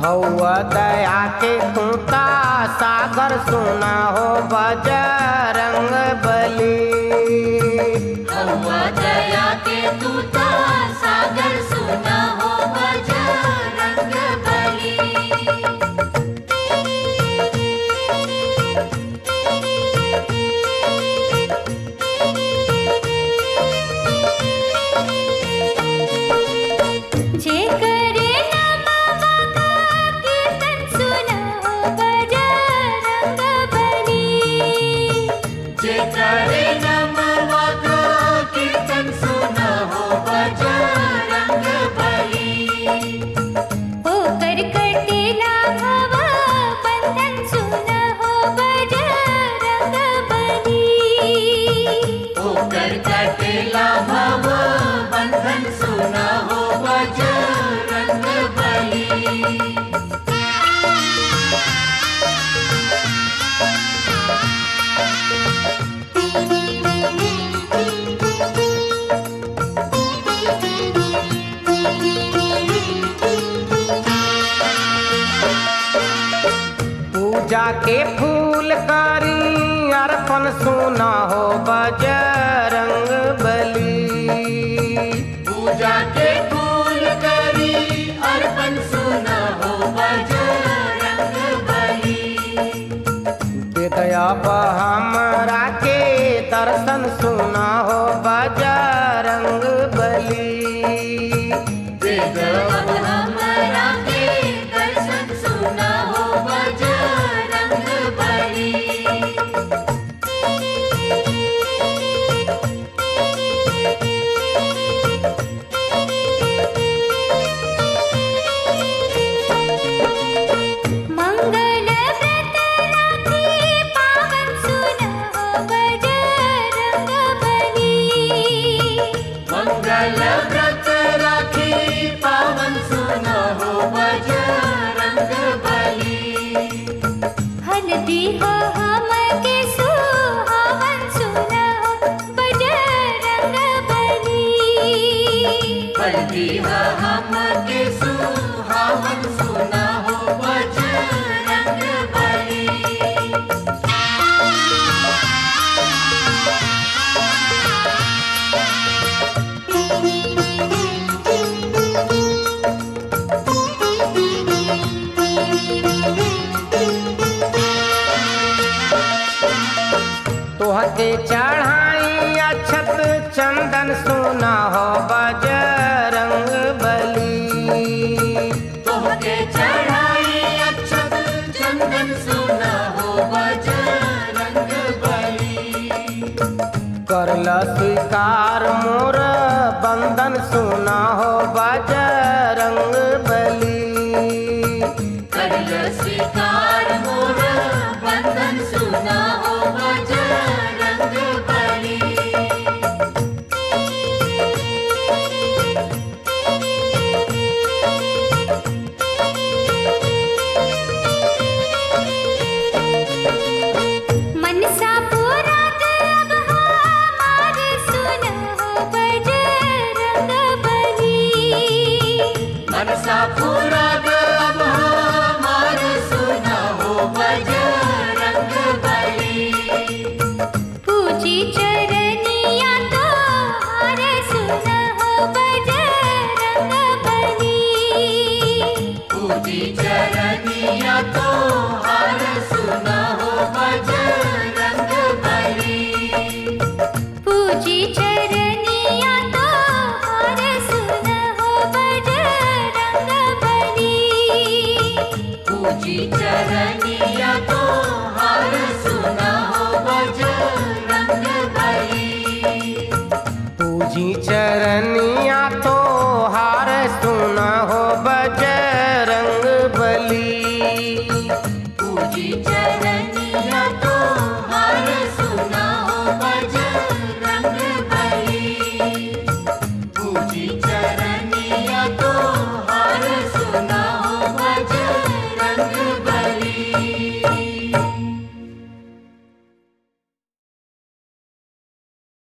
हौआ दया के तूता सागर सुना हो बजरंग बली हौवा दया के तूता सागर सुना हो बजरंग बली जे करे नमः कीर्तन सुना हो बजरंग बली जे करे नमः कीर्तन सुना हो बजरंग बली होकर कटेला भव बंधन सुना हो बजरंग बली होकर कटेला भव बंधन सुना हो बजरंग बली पूजा के फूल करी अर्पण सुना हो बजरंग बली पूजा के फूल करी अर्पण सुना हो बजरंग बली दया हमरा के दर्शन सुना हो बजरंग बली वेद अब हमरा के दर्शन सुना हो बजरंग बली मंगल व्रत राखी पावन सुना हो बजरंग बली मंगल व्रत राखी पावन सुना हो बजरंग बली हल्दी हो हम के सुहावन सुना हो बजरंग बली हल्दी हो हम के सुहावन सुना हो बजरंग बली तोहके चढ़ाई अक्षत चंदन सुना हो बजरंग बली तोहके चढ़ाई अक्षत चंदन सुना हो बजरंग बली करल स्वीकार मोर बंधन सुना हो बजरंग बली करल स्वीकार मोर बंधन सुना हो बजरंग बली मनसा पूरा अब हमार सुना हो बजरंग बली मनसा पूरा अब हमार सुना हो बजरंग बली पूजी चरनिया तो हार सुना हो बजरंग बली पूजी चरनिया तो हार सुना हो बजरंग बली पूजी चरनिया तो हार सुना हो बजरंग बली पूजी चरनिया तो हार सुना हो बजरंग बली पूजी चरनिया तो हार सुना हो बजरंग बली पूजी चरनिया